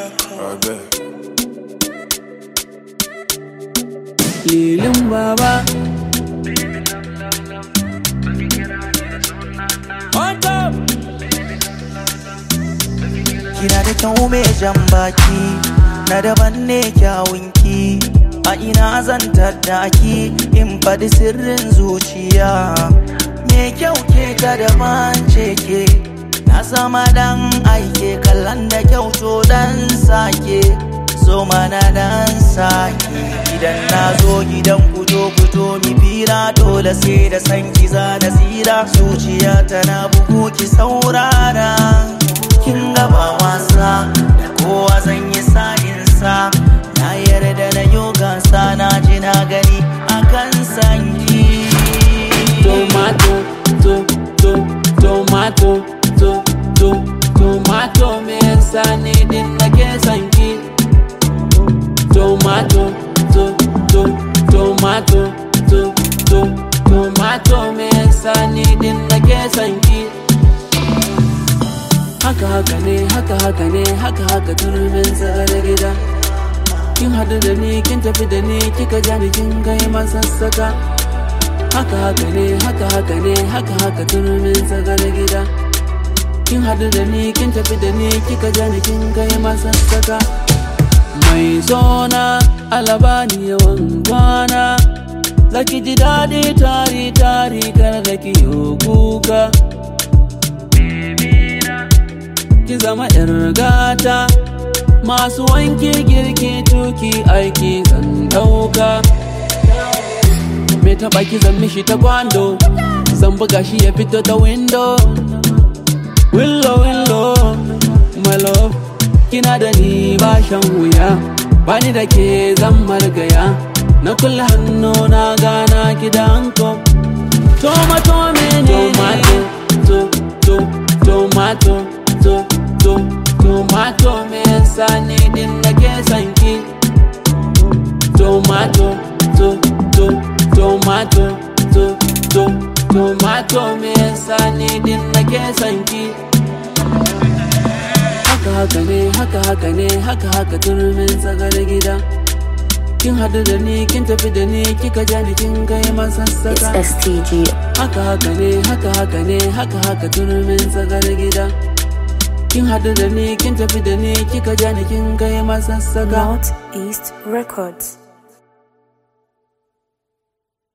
I bet. lilin baba On top. Kina da kyau mai jan baki Na daban ne kyawunki A ina zan tattaki In faɗi sirrin zuciya Me kyau ke ta daban ce ke Na sama dan aike kallon da kyau to dan sake So mana dan sake Idan na zo gidan kudo kudo mi fira Dole sai da san ki za na tsira Zuciya tana bugu ki saurara kin gaba wasa da kowa zan yi sa'insa na yarda na yi gasa na ji na gani akan sanki tomato to to tomato to to tomato me yasa ne din nake son ki tomato to to tomato to to tomato me yasa ne din nake son ki haka haka ne haka haka ne haka haka turmin tsare gida kin hadu da ni kin tafi da ni kika ja ni kin kai masassaka haka haka ne haka haka ne haka haka turmin tsare gida kin hadu da ni kin tafi da ni kika ja ni kin kai masassaka mai zona alabani yawan kwana zaki ji daɗi tari tari kar da ki yi kuka ki zama yar gata masu wanke girki tuki aiki zan dauka me taba ki zan mishi ta kwando zan buga shi ya fito ta window willow willow my love kina da ni ba shan wuya bani da ke zan margaya na kulle hannu na gana ki da hanko tomato mene tomato to to tomato to to tomato me yasa ne din nake son ki tomato to to tomato to to tomato me yasa ne din nake son ki haka haka ne haka haka ne haka haka turmin tsagar gida kin hadu da ni kin tafi da ni kika ja ni kin kai It's masassaka STG. haka haka ne haka haka ne haka haka turmin tsagar gida kin hadu da ni kin tafi da ni kika ja ni kin kai masassaka Northeast Records.